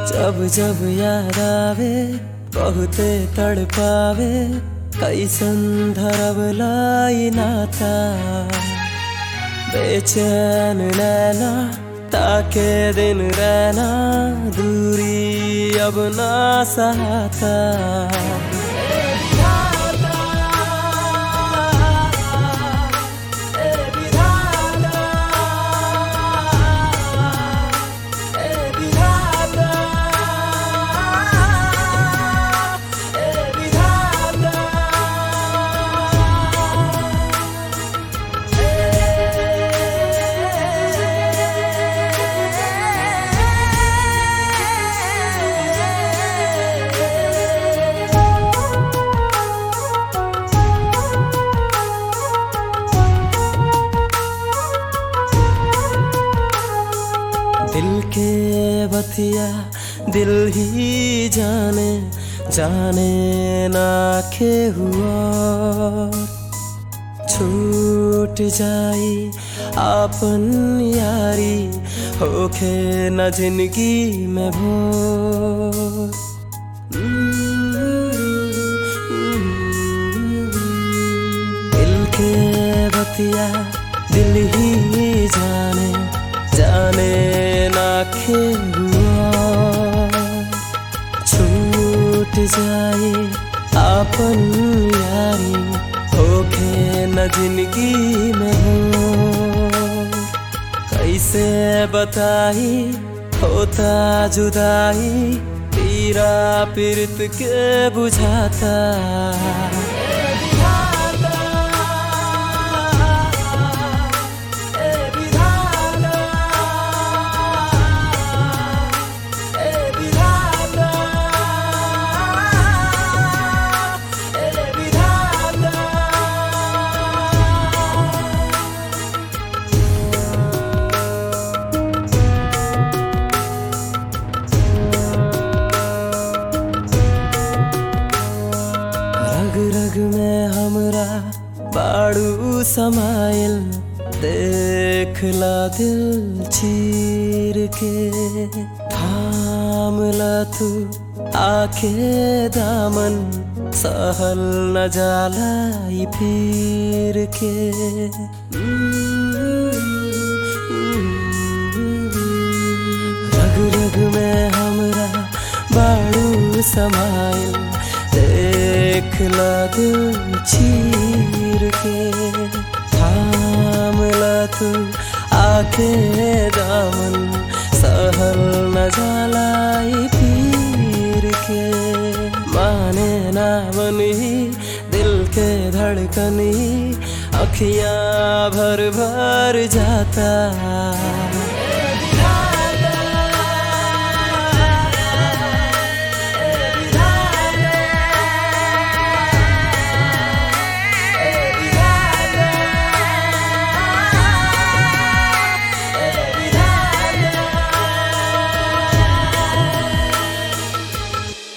जब जब याद आवे बहुते तड़पावे कैसन धरब लाई नाता बेचैन नैना ताके दिन रहना दूरी अब ना सहाता दिल के बतिया दिल ही जाने जाने ना के हुआ छूट जाई आपन यारी होखे न जिंदगी में भोर दिल के बतिया दिल ही जाने जाने ना खेलुआ छूट जाए आपन यारी होखे न जिंदगी में हो कैसे बताई होता जुदाई पीरा पीरत के बुझाता रग रग में हमरा बाड़ू समाइल देखला दिल चीर के थामला तू आखे दामन सहल न जाला ई फिर के रग रग में हमरा बाड़ू समाइल देखला दिल चीर के थामला तू आके दामन सहल न जालाई पीर के माने ना बनी दिल के धड़कनी अखियां भर भर जाता